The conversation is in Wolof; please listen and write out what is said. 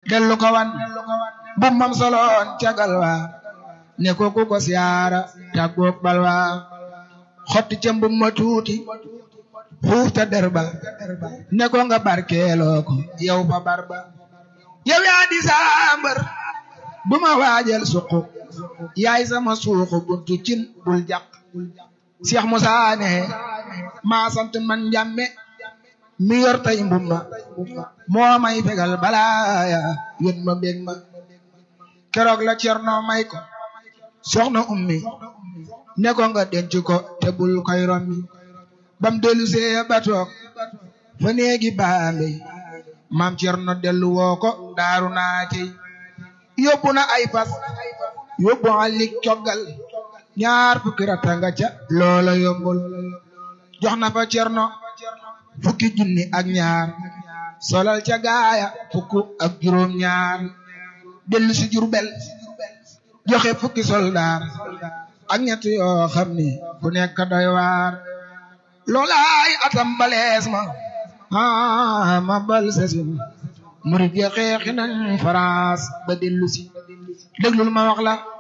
dellu ko wan bu mam soloon cagal wa ne ko ku ko siyaara tàggoog bal wa xotti ca mbum ma tuuti xuuf ta derba ne ko nga barkeeloo ko yow fa barba yow yaa di saambar bu ma waajal suqu yaay sama suuxu buntu cin bul jàq Cheikh Moussa ne maa sant man njàmme mi yor tay mbumma moo may fegal balaaya yén ma mbég ma keroog la cerno may ko soxna ummi ne ko nga denc ko te bul koy rommi bam dellu see ba toog fa néegi baambe maam cerno dellu woo ko daaru naati yóbbu na ay fas yóbbu alik coggal ñaar fukki ratta nga ca loola yombul jox na fa cerno fukki junni ak ñaar solal ca gaaya fukk ak juróom ñaar dellu si Jurbel joxe fukki soldaar ak ñett yoo xam ni ku nekk doy waar loolaay atam balees ma ah ma bal sesin murid ya xeexi nañ France ba dellu si déglul ma wax la